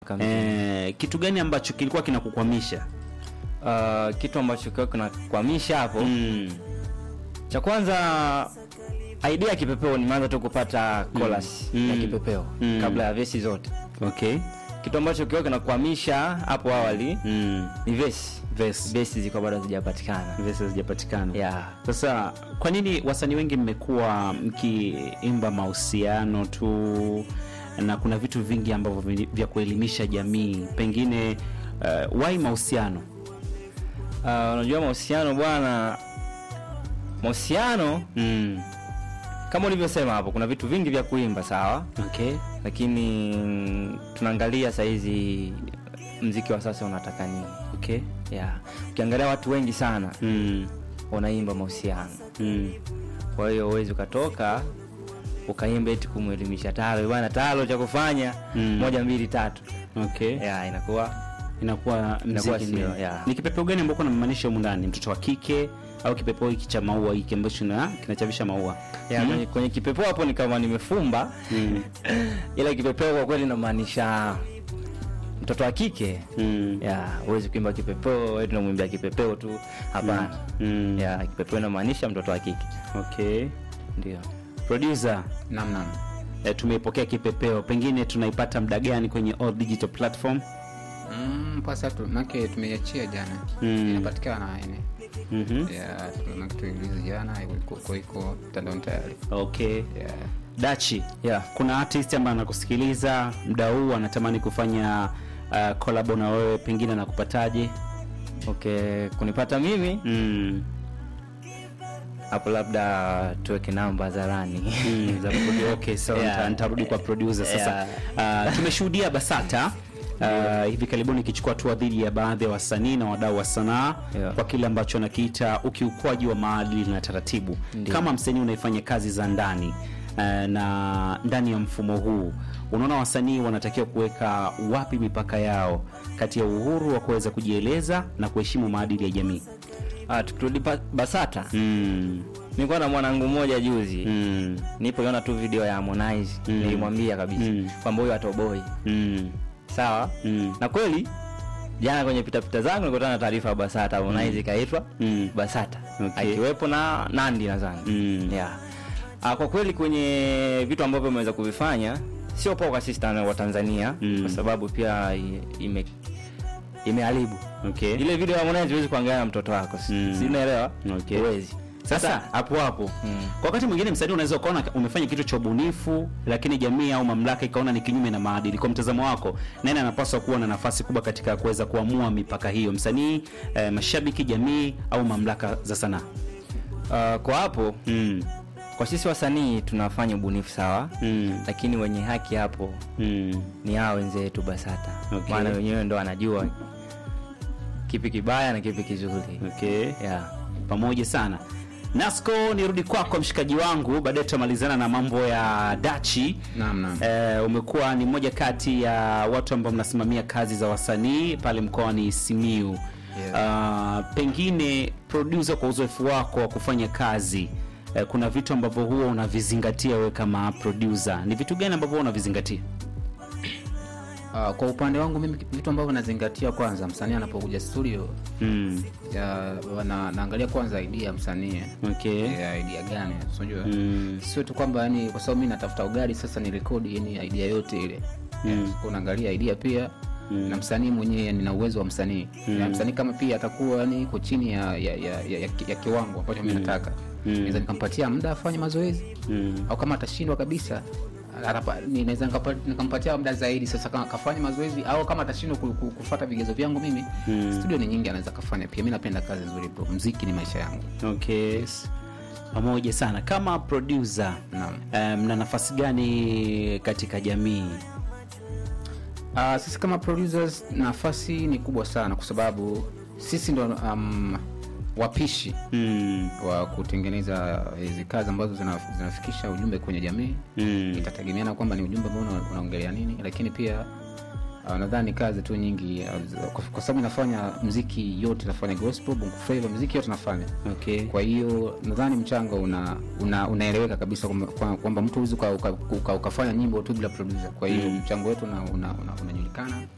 eh, kitu gani ambacho kilikuwa kinakukwamisha Uh, kitu ambacho kiwa kinakwamisha hapo mm. cha kwanza idea ya kipepeo nimeanza tu kupata chorus Mm. ya kipepeo Mm. kabla ya vesi zote okay kitu ambacho kiwa kinakwamisha hapo awali mm. ni vesi Verse. vesi zilikuwa bado hazijapatikana Verse hazijapatikana yeah. sasa kwa nini wasanii wengi mmekuwa mkiimba mahusiano tu na kuna vitu vingi ambavyo vi- vya kuelimisha jamii pengine uh, wai mahusiano Uh, unajua mahusiano bwana mahusiano mm. kama ulivyosema hapo kuna vitu vingi vya kuimba sawa okay lakini mm, tunaangalia sahizi mziki wa sasa unataka nini okay yeah. ukiangalia watu wengi sana mm. wanaimba mahusiano Mm. kwa hiyo huwezi ukatoka ukaimba eti kumwelimisha talo bwana talo cha kufanya Mm. moja mbili tatu okay yeah, inakuwa inakuwa Inakuwa mziki sio, ni, yeah. ni kipepeo gani ambao namaanisha humu ndani mtoto wa kike au kipepeo hiki cha maua hiki ambacho na kinachavisha maua yeah, Mm. kwenye, kwenye kipepeo hapo ni kama nimefumba Mm. ila kipepeo kwa kweli namaanisha mtoto wa kike Mm. yeah, huwezi kuimba kipepeo wewe tunamwimbia kipepeo tu hapana Mm. yeah, kipepeo inamaanisha mtoto wa kike okay ndio producer Naam, naam. e, tumeipokea kipepeo pengine tunaipata muda gani kwenye all digital platform Mm, pasa tu make tumeiachia jana Mm. inapatikana ene mm-hmm. yeah, make tuilizi jana iko- iko iko mtandaoni tayari okay yeah. dachi yeah. kuna artist ambaye anakusikiliza muda huu anatamani kufanya uh, kolabo na wewe pengine anakupataje okay kunipata mimi mm. hapo labda tuweke namba zarani Mm, za produ- okay, so Yeah. nita- nitarudi kwa producer sasa Yeah. uh, tumeshuhudia basata Uh, hivi karibuni ikichukua hatua dhidi ya baadhi ya wasanii na wadau wa sanaa Yeah. kwa kile ambacho anakiita ukiukwaji wa maadili na taratibu Ndiyo. kama msanii unaifanya kazi za ndani uh, na ndani ya mfumo huu unaona wasanii wanatakiwa kuweka wapi mipaka yao kati ya uhuru wa kuweza kujieleza na kuheshimu maadili ya jamii ah, tukirudi pa- basata mm. nilikuwa na mwanangu mmoja juzi Mm. nipoiona tu video ya Harmonize Mm. nilimwambia kabisa Mm. kwamba huyu atoboi Mm. sawa Mm. na kweli jana kwenye pitapita zangu nikutana na taarifa ya basata Harmonize ikaitwa Mm. basata Okay. akiwepo na nandi nadhani Mm. yeah. Ah, kwa kweli kwenye vitu ambavyo ameweza kuvifanya sio poa kwa sisi Tana- wa tanzania Mm. kwa sababu pia i- ime imeharibu okay. ile video ya Harmonize huwezi kuangalia na mtoto wako si Mm. si unaelewa Okay. huwezi sasa hapo hapo Mm. kwa wakati mwingine msanii unaweza ukaona umefanya kitu cha ubunifu lakini jamii au mamlaka ikaona ni kinyume na maadili kwa mtazamo wako nani anapaswa kuwa na nafasi kubwa katika kuweza kuamua mipaka hiyo msanii eh, mashabiki jamii au mamlaka za sanaa Ah, kwa hapo mm. kwa sisi wasanii tunafanya ubunifu sawa mm. lakini wenye haki hapo mm. ni hao wenzetu basata Okay. maana wenyewe ndo anajua kipi kibaya na kipi kizuri okay. yeah. pamoja sana nasco nirudi kwako mshikaji wangu baadaye tutamalizana na mambo ya dachi Naam, naam. Eh, umekuwa ni mmoja kati ya watu ambao mnasimamia kazi za wasanii pale mkoani Simiu. Yeah. Uh, pengine producer, kwa uzoefu wako wa kufanya kazi eh, kuna vitu ambavyo huwa unavizingatia wewe kama producer. Ni vitu gani ambavyo huwa unavizingatia? Ah, kwa upande wangu mimi vitu ambavyo nazingatia kwanza msanii anapokuja studio Mm. ya, na, naangalia kwanza idea ya msanii Okay. ya idea gani unajua Mm. sio tu kwamba yani kwa sababu mimi natafuta ugali sasa ni rekodi yani idea yote ile Mm. Kwa unaangalia idea pia Mm. na msanii mwenyewe yani na uwezo wa msanii na msanii kama pia atakuwa yani iko chini ya, ya, ya, ya, ya, ya kiwango ambacho mimi nataka naweza nikampatia muda afanye mazoezi Mm. au kama atashindwa kabisa atapa- ni- naweza nikapa- nikampatia muda zaidi sasa kama kafanya mazoezi au kama atashindwa ku- ku- kufuata vigezo vyangu mimi Mm. studio ni nyingi anaweza kafanya pia mi napenda kazi nzuri bro mziki ni maisha yangu Okay. Pamoja sana kama producer. naam eh, mna nafasi gani katika jamii? Uh, sisi kama producers nafasi ni kubwa sana kwa sababu sisi ndo um, wapishi Mm. wa kutengeneza hizi kazi ambazo zina, zinafikisha ujumbe kwenye jamii Mm. itategemeana kwamba ni ujumbe ambao una- unaongelea nini lakini pia uh, nadhani kazi tu nyingi uh, kwa, kwa sababu nafanya mziki yote nafanya gospel bongo flava mziki yote nafanya Okay. kwa hiyo nadhani mchango una, una, unaeleweka kabisa kwamba- kwa- kwamba mtu huwezi uka, uka, uka, ukafanya nyimbo tu bila producer kwa hiyo Mm. mchango wetu unajulikana una, una, unajulikana